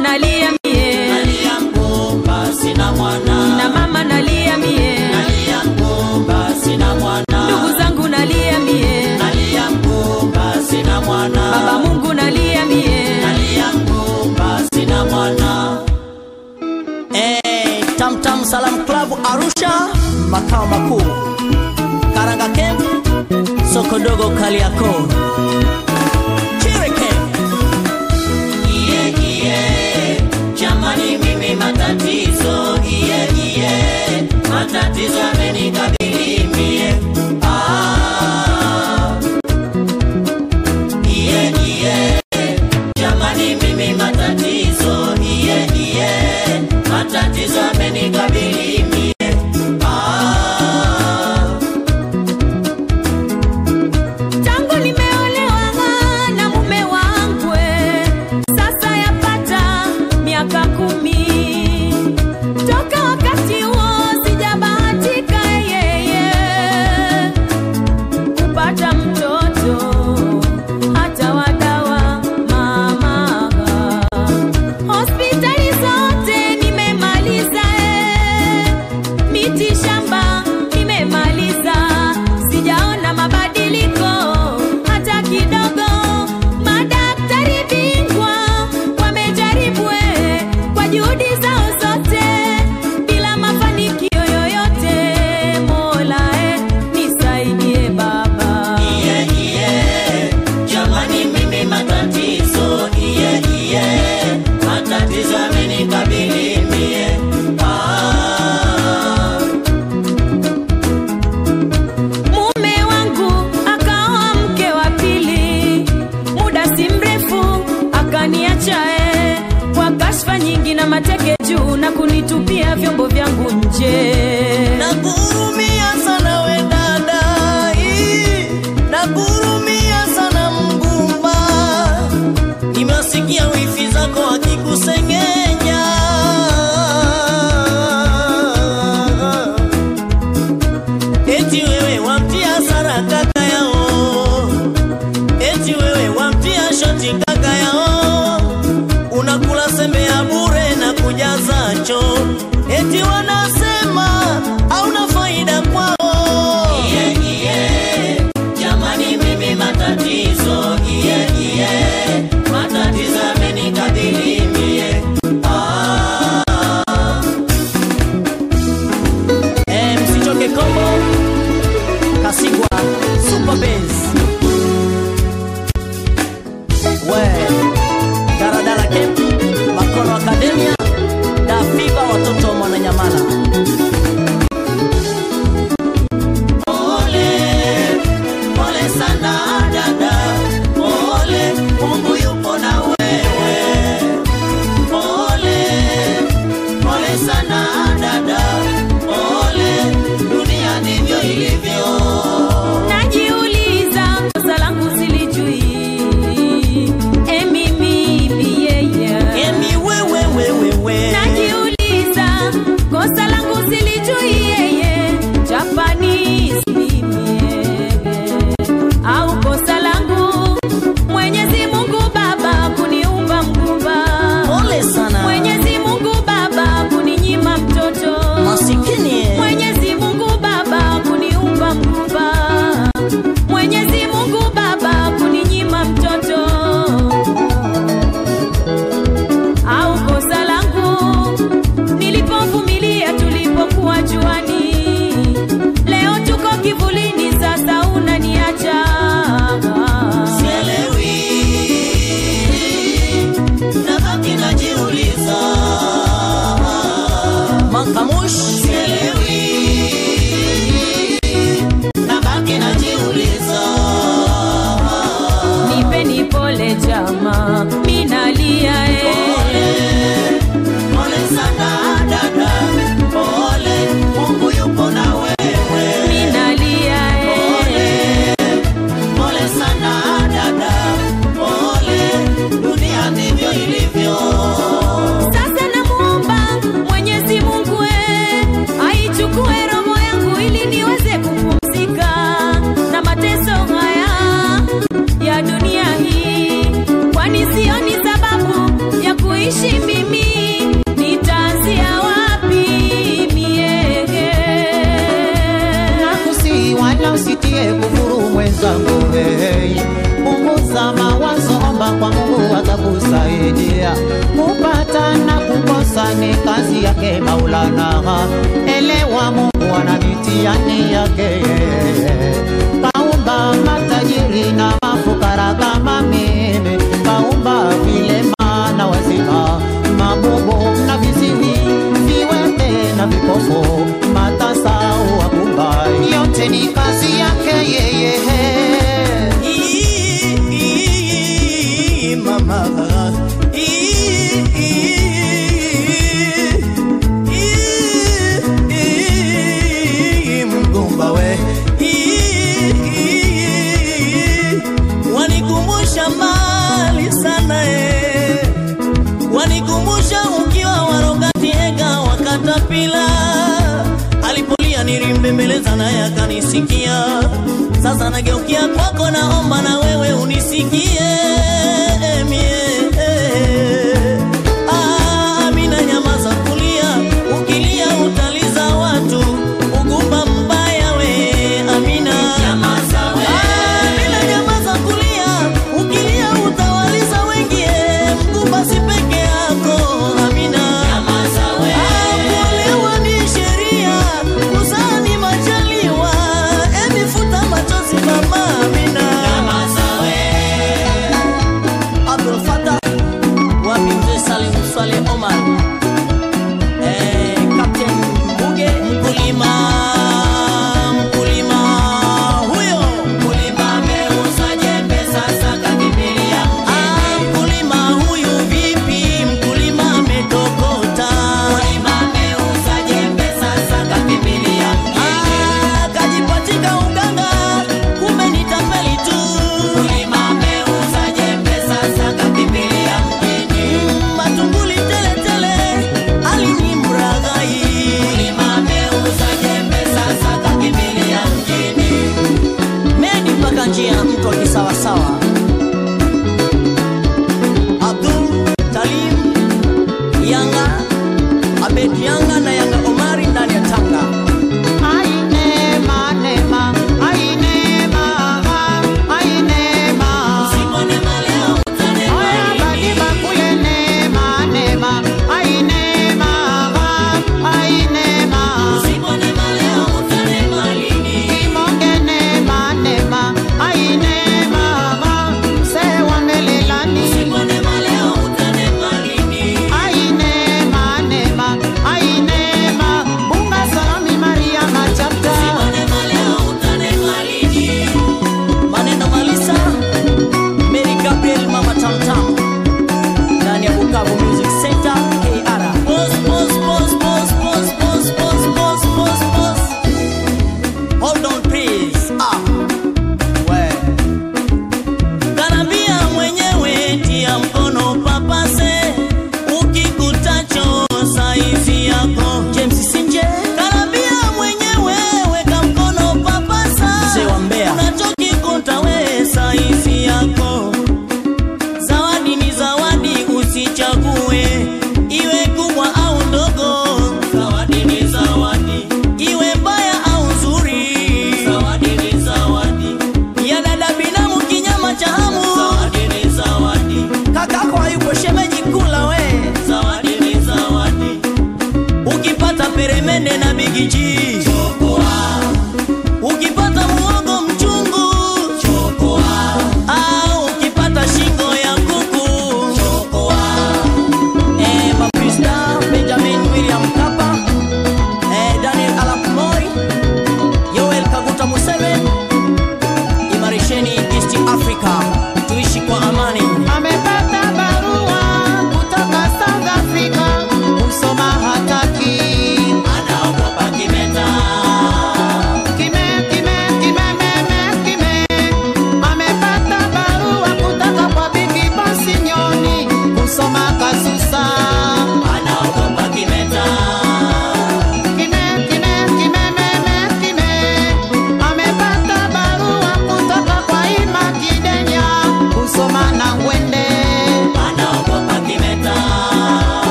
nalia mie nalia mgumba sina mwana na mama nalia mie nalia mgumba sina mwana ndugu zangu nalia mie nalia mgumba sina mwana baba mungu nalia mie nalia mgumba sina mwana Eh, Tamtam Salam Club Arusha, makao makuu Karanga Camp, soko dogo Kariakoo. Chirike. Iye iye, jamani mimi matatizo, iye iye, matatizo yamenikabili mie. Ah. Iye iye, jamani mimi matatizo, iye iye, matatizo yamenikabili mie. Ah. tangu nimeolewa na mume wangu sasa yapata miaka kumi toka wakati huo sijabahatika yeye wala usitie kufuru mwenzangu hey. Punguza mawazo, omba kwa Mungu atakusaidia. Kupata na kukosa ni kazi yake Maulana, elewa Mungu ana mitihani yake. Kaumba matajiri na mafukara kama mimi, kaumba vilema na wazima, mabubu na viziwi, viwete na vipofu, matasa wakumba, yote ni kazi yake yeye. Ii, mama Ii, ii, mgumba we Ii, wanikumbusha mbali sana eh. wanikumbusha ukiwa warogatiega wakatapila alipolia nilimbembeleza naye akanisikia sasa nageukia kwako naomba na wewe unisikie mie Ah, Amina nyamaza kulia ukilia utaliza watu ugumba mbaya we Amina nyamaza we Amina nyamaza kulia ukilia utawaliza wengi eh, mgumba si peke yako Amina nyamaza we kuolewa ni sheria kuzaa ni majaliwa emi futa machozi mama Amina nyamaza we Abdul Fattah wa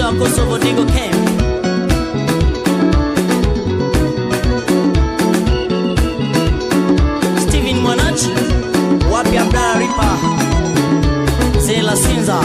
wa Kosovo Digo Camp. Steven Mwanachi, wapi Abdalla Ripa, Mzee Lasinza,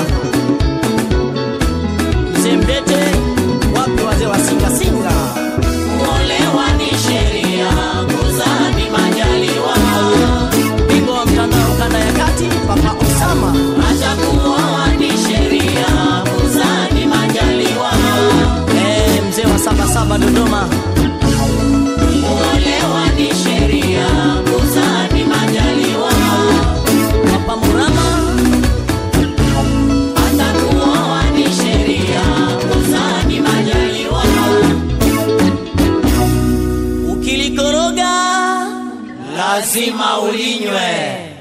Mzee Mdete, wapi wazee wa Singa Singa. Kuolewa ni sheria, kuzaa ni majaliwa. Bingwa wa mtandao kanda ya kati, Papa Osama. Hata kuoa ni sheria, kuzaa ni majaliwa. Eh, mzee wa saba saba Dodoma. Kuolewa ni sheria, kuzaa ni majaliwa. Papa Murama. Hata kuoa ni sheria, kuzaa ni majaliwa. Ukilikoroga lazima ulinywe.